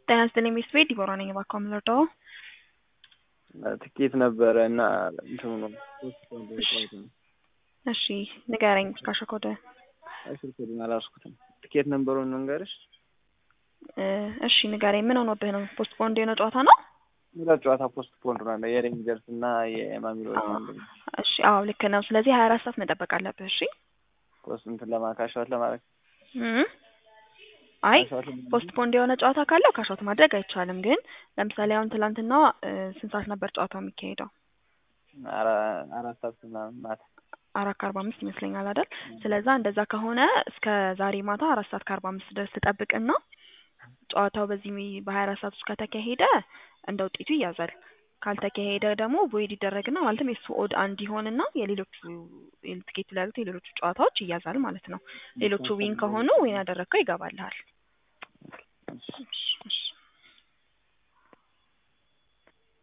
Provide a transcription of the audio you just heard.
ጤና ይስጥልኝ ሚስት ቤት ዲቦራ ነኝ። እባክዎ የምንረዳው? ትኬት ነበረ እና እንትኑ ነው እሺ ንገረኝ። ካሸኮደ ስልክ ኮዱን አላስኩትም። ትኬት ነንበሩን መንገርሽ እሺ ንገረኝ። ምን ሆኖብህ ነው? ፖስት ፖንድ የሆነ ጨዋታ ነው? ሁለት ጨዋታ ፖስት ፖንድ ነው የሬንጀርስ እና የማሚሎች አንድ ነው። እሺ አዎ ልክ ነው። ስለዚህ ሀያ አራት ሰዓት መጠበቅ አለብህ። እሺ ፖስት እንትን ለማካሻት ለማድረግ እም አይ ፖስት ፖንድ የሆነ ጨዋታ ካለው ካሻውት ማድረግ አይቻልም። ግን ለምሳሌ አሁን ትላንትና ስንት ሰዓት ነበር ጨዋታው የሚካሄደው? አራት ሰዓት ምናምን ማታ አራት ከአርባ አምስት ይመስለኛል አይደል? ስለዛ እንደዛ ከሆነ እስከ ዛሬ ማታ አራት ሰዓት ከአርባ አምስት ድረስ ትጠብቅና ጨዋታው በዚህ በሀያ አራት ሰዓት ውስጥ ከተካሄደ እንደ ውጤቱ ይያዛል። ካልተካሄደ ደግሞ ቮይድ ይደረግና ማለትም የሱ ኦድ አንድ ይሆንና የሌሎቹ ትኬቱ ላይ ያሉት የሌሎቹ ጨዋታዎች ይያዛል ማለት ነው። ሌሎቹ ዊን ከሆኑ ዊን ያደረግከው ይገባልሃል።